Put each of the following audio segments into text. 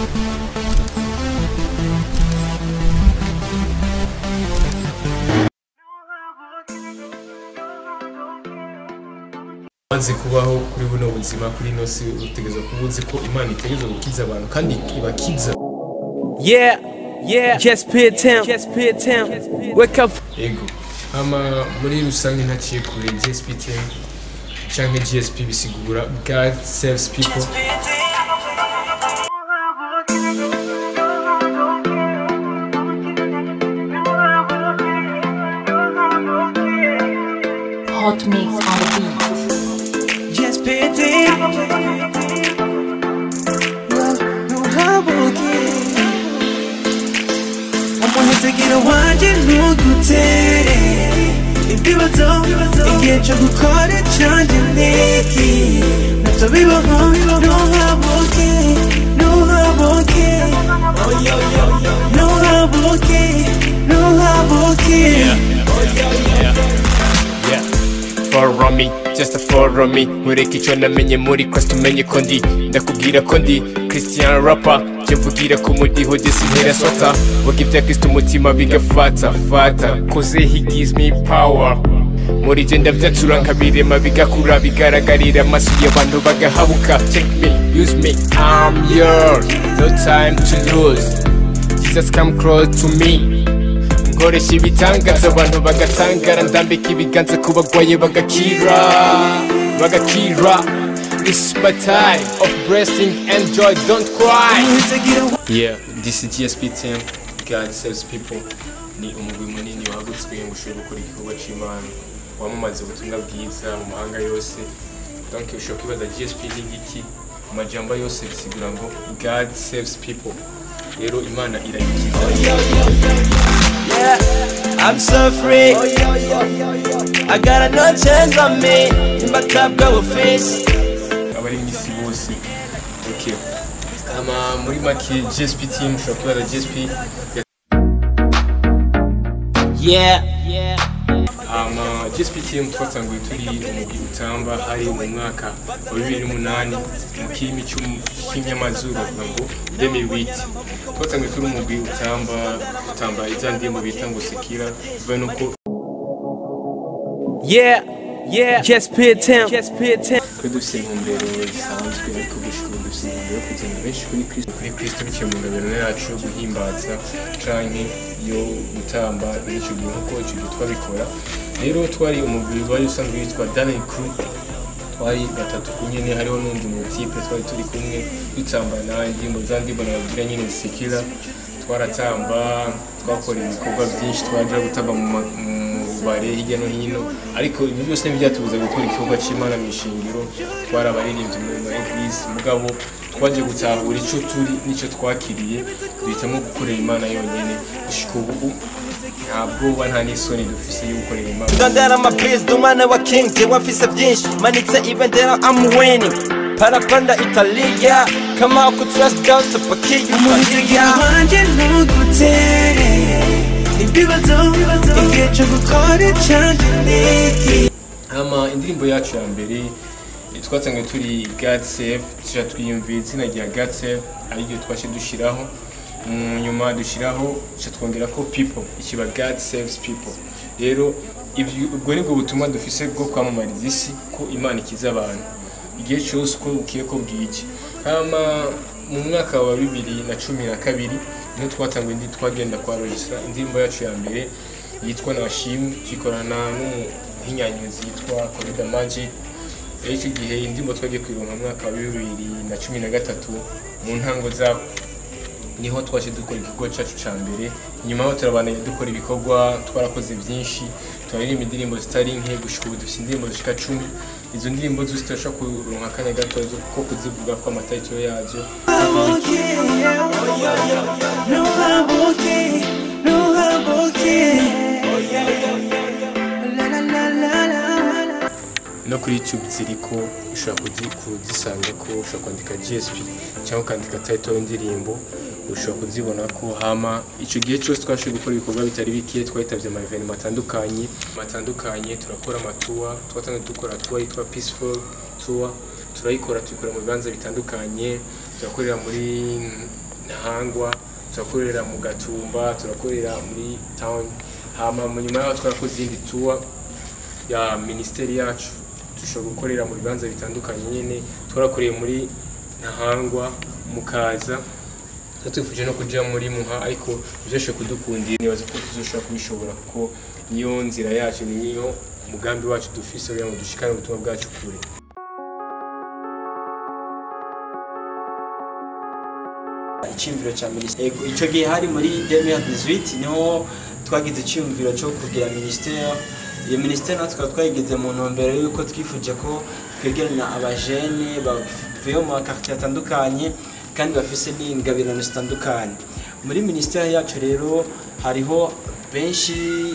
maze kubaho kuri buno buzima kuri ino si utegereza kuba uzi ko imana itegereza gukiza abantu kandi ibakiza Yeah, yeah, just pay attention, just pay attention. Wake up. ego hama muri rusange ntaciye kure gsp team canke gsp bisigura god saves people Hot mix on the beat. Just pay attention. umuhitegera wanjye ntugutere ibibazo igihe cyo gukora cyanjye niki nabyo bibaho ntuhabuke ntuhabuke ntuhabuke ntuhabuke follow me just follow me nkureka icyo namenye muri Christ umenye ko ndi ndakubwira ko ndi Christian rapper jye mvugira ko mudiho desi ntera swata vuga ibya Kristo umutima bigafata fata koze he gives me power muri jye ndavyatura nkabirema bigakura bigaragarira amaso y'abantu bagahabuka check me use me I'm yours no time to lose Jesus come close to me nkoresha ibitangaza abantu bagatangara ndambika ibiganza ku bagwaye bagakira bagakira this is my time of blessing and joy don't cry yeah this is gsp team god saves people ni umugwi munini wahagutswe ngo ushobore gukora igikorwa c'imana wamamaza ubutumwa bwiza mu mahanga yose donc ushobora kwibaza gsp ni igiki mu majambo yose bisigura ngo god saves people rero imana irayikiza I'm so free. I got no change on me. Mbatabwa bufisi. abari mu isi bose okay ama muri make gsp team ushobora kwibaza gsp Yeah. ama gsp team twatanguye turi umugwi utamba hari mu mwaka wa bibiri n'umunani mu kirimi cy'inyamazuru bavuga ngo demiwiti twatanguye turi umugwi utamba utamba iza ndirimbo bita ngo sekira bivuye nuko Yeah. Yeah. Just pay attention. Just pay attention. twe dufite intumbero zisanzwe ariko gushika ubu dufite intumbero yo kugenda benshi kuri kristo kuri kristo biciye mu ngabiro yacu yo guhimbaza canke yo gutamba icyo gihe nk'uko icyo gihe twabikora rero twari umugwi wari usanzwe witwa Darren Crew twari batatu ku nyene hariho n'undi mutipe twari turi kumwe dutambana indirimbo za ndirimbo nababwira nyene zisekera twaratamba twakora ibikorwa byinshi twaja gutamba mu ma- mu bare hirya no hino ariko ibi byose ntibyatubuza gukora igikorwa cy'imana mu ishingiro twari abaririmbyi muri ma eglise mugabo twaje gutahura icyo turi n'icyo twakiriye duhitamo gukorera imana yonyine gushika ubu nta bwoba nta n'isoni dufise yo gukorera imana Ndondera amabizi umwana wa king jewe mfise byinshi manitse ibendera I'm winning parapanda Italia kama ku trust down to pakiya umuhitegera wanjye ntugutere ibibazo igihe cyo gukora cyanjye niki ama indirimbo yacu ya mbere eh, twatangiye turi God Save tuja twiyumvira izina rya God Save ariryo twashe dushiraho Mm, nyuma dushiraho tuca twongera ko people ikiba God saves people rero ivyo- ubwo nibwo butumwa dufise bwo kwamamariza isi ko imana ikiza abantu igihe cyose uko bukiye ko bwije hama mu mwaka wa bibiri na cumi na kabiri niho twatanguye indi twagenda kwa registra indirimbo yacu ya mbere yitwa nashimwe tuyikorana n'umuhinyanyuzi yitwa Corida Magic rero icyo gihe indirimbo twagiye kwironka mu mwaka wa bibiri na cumi na gatatu mu ntango zako niho twaje dukora igikorwa cyacu cya mbere nyuma aho turabandanya dukora ibikorwa twarakoze byinshi turaririmba indirimbo zitari nke gushika ubu dufite indirimbo zishika cumi izo ndirimbo zose turashobora kuronka akanya gato ko kuzivuga ko amatayitiro yazo no kuri youtube ziriko ushobora kuzi- kuzisanga ko ushobora kwandika gsp cyangwa ukandika title y'indirimbo ushobora kuzibona ko hama icyo gihe cyose twashoboye gukora ibikorwa bitari bike twahitabye ama evenement atandukanye atandukanye turakora amatuwa twatangiye dukora tuwa yitwa peaceful tour turayikora tuyikora mu bibanza bitandukanye turakorera muri ntahangwa turakorera mu gatumba turakorera muri town hama mu nyuma yaho twarakoze izindi tour ya minisiteri yacu dushobora gukorera mu bibanza bitandukanye nyine twarakoreye muri ntahangwa mukaza twifuje no kuja muri muha ariko byoshoboye kudukundira nibaza ko tuzoshobora kubishobora kuko niyo nzira yacu niyo umugambi wacu dufise kugira ngo dushikane ubutumwa bwacu kure icyumviro cya minisiteri icyo gihe hari muri 2018 niho twagize icyumviro cyo kugira minisiteri iyo minisiteri natwe tukaba twayigize mu ntumbero y'uko twifuje ko twegeranya abajene bavuye mu makartier atandukanye kandi bafise n'ingabirano zitandukanye muri minisiteri yacu rero hariho benshi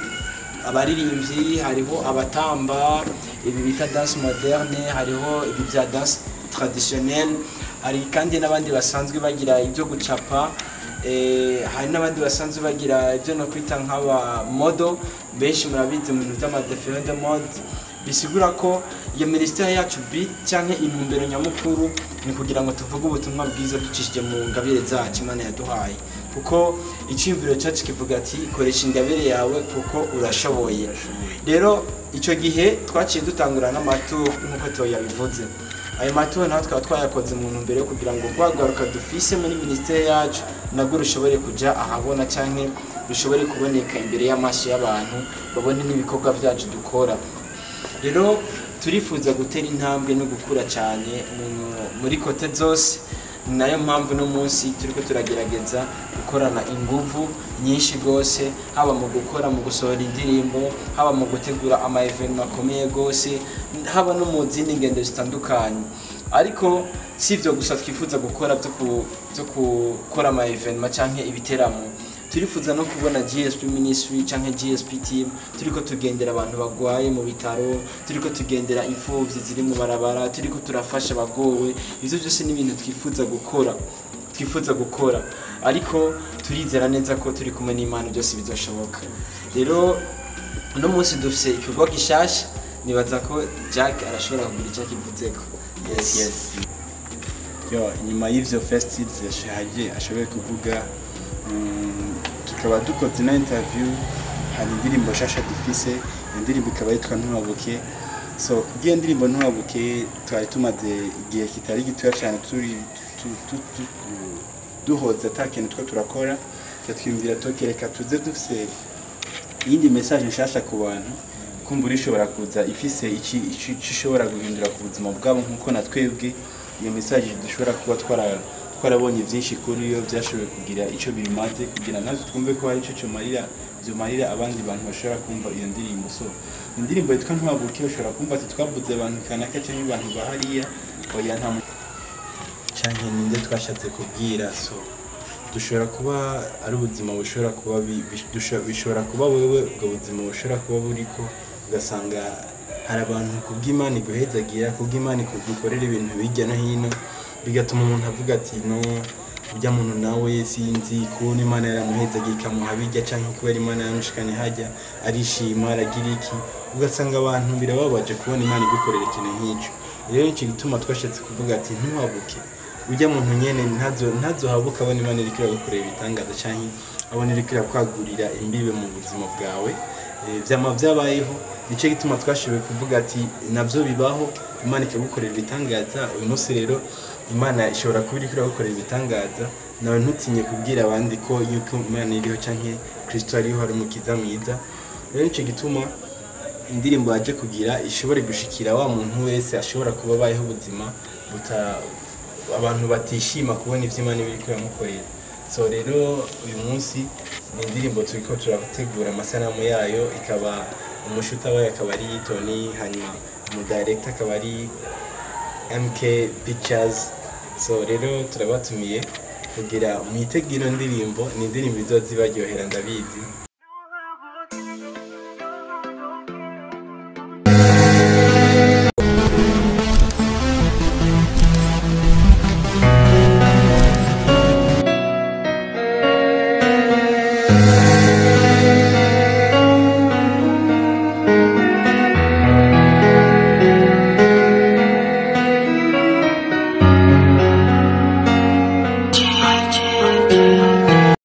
abaririmbyi hariho abatamba ibi bita danse moderne hariho ibi bya danse traditionnelle hari kandi n'abandi basanzwe bagira ibyo gucapa eh, hari n'abandi basanzwe bagira ibyo no kwita nk'aba modo benshi murabizi mu bintu by'amadefero de mode bisigura ko iyo minisiteri yacu bi cyangwa intumbero nyamukuru ni kugira ngo tuvuge ubutumwa bwiza ducishije mu ngabire zacu imana yaduhaye kuko icyumviro cyacu kivuga ati koresha ingabire yawe kuko urashoboye rero icyo gihe twaciye dutangura n'amaturo nk'uko Theo yabivuze ayo maturo naho twaba twayakoze mu ntumbero yo kugira ngo rwagaruka dufise muri minisiteri yacu nabwo rushobore kujya ahabona cyangwa rushobore kuboneka imbere y'amaso y'abantu babone n'ibikorwa byacu dukora rero turifuza gutera intambwe no gukura cyane mu- muri kote zose ni nayo mpamvu uno munsi turiko turagerageza gukorana inguvu nyinshi rwose haba mu gukora mu gusohora indirimbo haba mu gutegura ama evenement akomeye rwose haba no mu zindi ngendo zitandukanye ariko si ibyo gusa twifuza gukora byo ku- byo gukora ama evenement cyangwa ibiteramo turifuza no kubona GSP Ministry canke GSP team turiko tugendera abantu bagwaye mu bitaro turiko tugendera imfuvyi ziri mu barabara turiko turafasha abagowe ivyo byose ni ibintu twifuza gukora twifuza gukora ariko turizera neza ko turi kumwe n'Imana byose bizoshoboka rero uno munsi dufise ikigo gishasha nibaza ko Jack arashobora kugira icyo akivuzeko yes yes yo nyuma y'ivyo festivals yashaje ashoboye kuvuga mm, tukaba dukoze na interview hari indirimbo shasha dufise iyo ndirimbo ikaba yitwa ntuhabuke so kubw'iyo ndirimbo ntuhabuke twari tumaze igihe kitari gitoya cyane turi tu- tu- tu- duhoza ata kintu two turakora twiyumvira tukereka tuze dufise iyindi message nshasha ku bantu kumbura ishobora kuza ifise iki iki- ico ishobora guhindura ku buzima bwabo nk'uko na twebwe iyo message dushobora kuba twara twarabonye byinshi kuri yo byashoboye kugira icyo bimaze kugira natwe twumve ko hari icyo cyumarira byumarira abandi bantu bashobora kumva iyo ndirimbo so indirimbo yitwa ntuhaguke ushobora kumva ati twavuze abantu kanaka cyangwa abantu bahariya oya nta mu- cyane ninde twashatse kubwira so dushobora kuba ari ubuzima bushobora kuba bi- bi- dusho- bishobora kuba wewe ubwo buzima bushobora kuba buriko ugasanga hari abantu kubw'imana iguhezagira kubw'imana igukorera ibintu bijya no hino bigatuma umuntu avuga ati no ujya muntu nawe sinzi kubona imana yaramuhezagiye ikamuha bijya cyangwa kubera imana yamushikanye hajya arishima aragira iki ugasanga abantu birababaje kubona imana igukorera ikintu nk'icyo rero nicyo gituma twashatse kuvuga ati ntiwabuke ujya muntu nyene ntazo ntazohabuka abona imana iriko iragukorera ibitangaza canke abona iriko irakwagurira imbibe mu buzima bwawe Eh, vyama vyabayeho nicyo gituma twashoboye kuvuga ati navyo bibaho imana ikagukorera ibitangaza uyu munsi rero imana ishobora kuba iriko iragukorera ibitangaza nawe ntutinye kubwira abandi ko yuko imana iriho canke kristo ariho ari umukiza mwiza rero nicyo gituma indirimbo yaje kugira ishobore gushikira wa muntu wese ashobora kuba abayeho ubuzima buta abantu batishima kubona ivyo imana iba iriko iramukorera so rero uyu munsi ni indirimbo turiko turategura amasanamu yayo ikaba umushuta wayo akaba ari tony hanyuma umudirector akaba ari mk pictures so rero turabatumiye kugira mwitege ino ndirimbo ni indirimbo izoza ibaryohera ndabizi